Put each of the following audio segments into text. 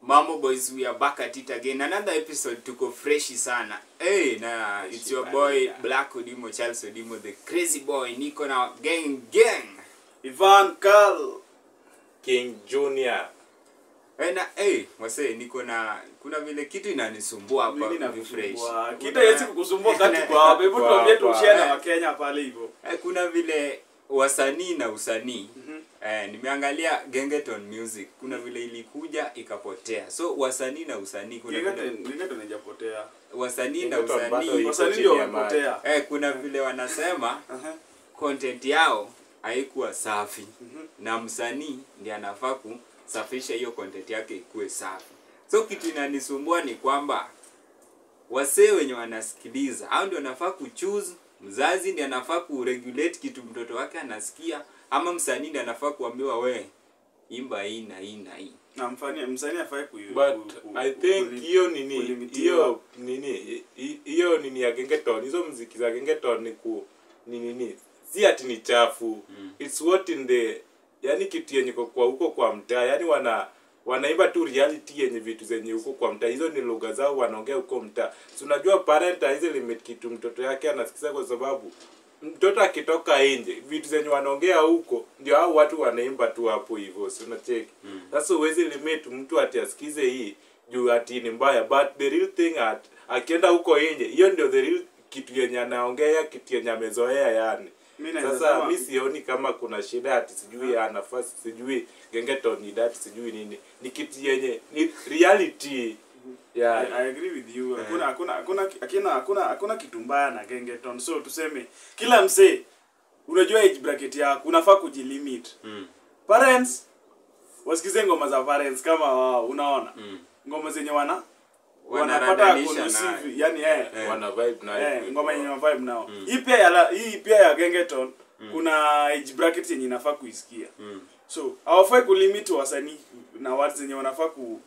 Mambo boys, we are back at it again. Another episode tuko freshi sana. Hey, na it's your boy Black Odimo, Charles Odimo, the crazy boy. Niko na gang gang. Ivan Carl. King Junior. Hey, na hey, wase niko na kuna vile kitu inanisumbua hapa Mimi hivi fresh. nakusumbua. Kita Kuna- yesi kukusumbua kati kwa hapa. Hebu Kwa tuambie hapa. tushare na Eh. Wakenya pale hivyo. Eh, kuna vile wasanii na usanii eh, nimeangalia Gengeton Music kuna vile ilikuja ikapotea so wasanii na usanii kuna Gengete vile, gengete nijapotea. wasanii na Gengeton bado usanii iko Wasanii chini ndio ya maji. wamepotea. eh, kuna vile wanasema Aha. content yao haikuwa safi na msanii ndiye anafaa kusafisha hiyo content yake ikuwe safi so kitu inanisumbua ni kwamba wasee wenye wanasikiliza au ndio wanafaa kuchoose mzazi ndiye anafaa kuregulate kitu mtoto wake anasikia ama msanii ndiye anafaa kuambiwa we imba hii na hii na hii Na mfani msanii afai ku But ku- I ku- think kuli- hiyo nini kulimitiwa. hiyo nini hi- hi- hiyo nini ya Gengeton hizo mziki za Gengeton ni ku ni nini si ati ni chafu it's what in the yani kitu yenye iko kwa huko kwa mtaa yani wana wanaimba tu reality yenye vitu zenye huko kwa mtaa hizo ni lugha zao wanaongea huko mtaa si unajua parent hizi limit kitu mtoto yake anasikiza kwa sababu mtoto akitoka nje vitu zenye wanaongea huko ndio hao watu wanaimba tu hapo hivyo si unacheki sasa huwezi limit mtu ati asikize hii juu ati ni mbaya but the real thing at akienda huko nje hiyo ndio the real kitu yenye anaongea kitu yenye amezoea yani Mimi naweza sasa sema- mi sioni kama kuna shida ati sijui ya nafasi sijui gengeton ni dati sijui nini ni kitu yenye ni reality I, yeah. I agree with you. Hakuna hakuna hakuna hakuna hakuna hakuna kitu mbaya na Gengeton. So tuseme kila msee unajua age bracket yako unafaa kujilimit. mm. Parents wasikize ngoma za parents kama wao unaona. Mm. Ngoma zenye wana wanapata Wanaradanisha conducive nayo. yani eh Eh. wana vibe na Eh, ngoma yenye vibe nao. Hii pia ya la- hii pia ya Gengeton kuna age bracket yenye inafaa kuisikia. Mm. So hawafai kulimit wasanii na watu zenye wanafaa ku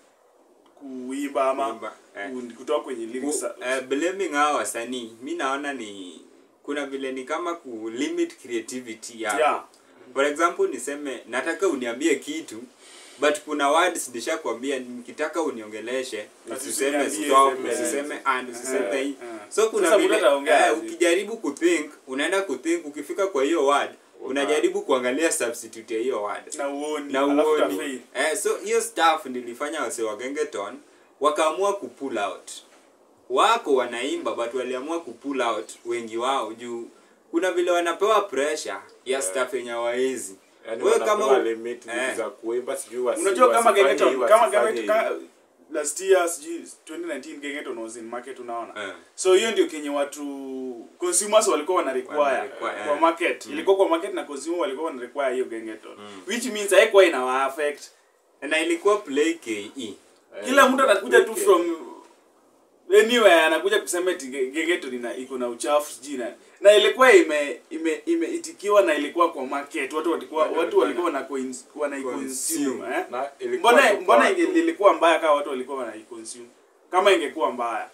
kuimba ama Kuimba, eh. ku- kutoka kwenye lyrics. Ku- eh, blaming hao wasanii mi naona ni kuna vile ni kama ku limit creativity yako Yeah. for example niseme nataka uniambie kitu but kuna words nishakwambia nikitaka uniongeleshe Ati usiseme usiniambie, stop seme, usiseme and usiseme eh, hii eh. so kuna Sasa vile mtu ataongea eh, aje? ukijaribu kuthink unaenda kuthink ukifika kwa hiyo word unajaribu kuangalia substitute ya hiyo word na uoni na alafu uoni utafail. eh, so hiyo staff nilifanya wase wa Gengeton wakaamua kupull out wako wanaimba but waliamua kupull out wengi wao juu kuna vile wanapewa pressure ya staff yenye waezi yani wewe wanapewa kama u- limit vitu eh. za kuimba sijui wasi- unajua kama wasifanye Gengeton hii, kama wasifanye Gengeton hii. ka- last year sijui 2019 Gengeton was in market unaona Eh. so hiyo ndio kenye watu consumers walikuwa wana require Wana require, kwa eh. market ilikuwa kwa market na consumer walikuwa wana require hiyo Gengeton which means haikuwa ina affect na ilikuwa play ke Eh, kila mtu anakuja tu okay. from anywhere anakuja kusema eti Ge- Gengeton ina iko na uchafu sijui na na ilikuwa ime ime imeitikiwa na ilikuwa kwa market watu walikuwa Watu watu walikuwa walikuwa wana wana consume. consume eh Na ilikuwa mbona tu mbona kwa inge- tu. ilikuwa mbaya kama watu walikuwa wana consume kama ingekuwa mbaya